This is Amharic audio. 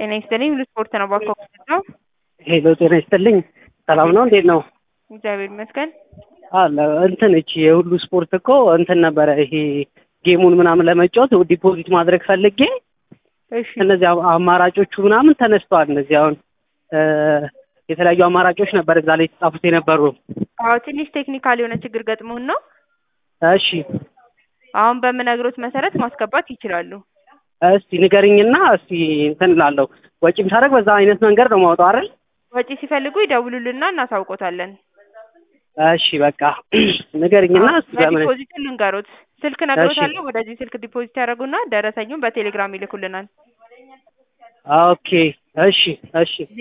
ጤና ይስጥልኝ ሁሉ ስፖርት ነው ባኮ ነው። ሄሎ ጤና ይስጥልኝ። ሰላም ነው? እንዴት ነው? እግዚአብሔር ይመስገን። አለ እንትን እቺ የሁሉ ስፖርት እኮ እንትን ነበረ ይሄ ጌሙን ምናምን ለመጫወት ዲፖዚት ማድረግ ፈልጌ እሺ እነዚህ አማ- አማራጮቹ ምናምን ተነስተዋል። እነዚህ አሁን እ የተለያዩ አማራጮች ነበር እዛ ላይ የተጻፉት የነበሩ። አዎ ትንሽ ቴክኒካል የሆነ ችግር ገጥሞን ነው። እሺ አሁን በምነግሮት መሰረት ማስገባት ይችላሉ። እስቲ ንገርኝና እስቲ እንትን እላለሁ። ወጪም ሳደርግ በዛ አይነት መንገድ ነው ማውጣው አይደል? ወጪ ሲፈልጉ ይደውሉልና እናሳውቆታለን። እሺ በቃ ንገርኝና እስቲ በምን ዲፖዚት ልንገሮት። ስልክ ነግሮታለሁ። ወደዚህ ስልክ ዲፖዚት ያደርጉና ደረሰኙን በቴሌግራም ይልኩልናል። ኦኬ እሺ እሺ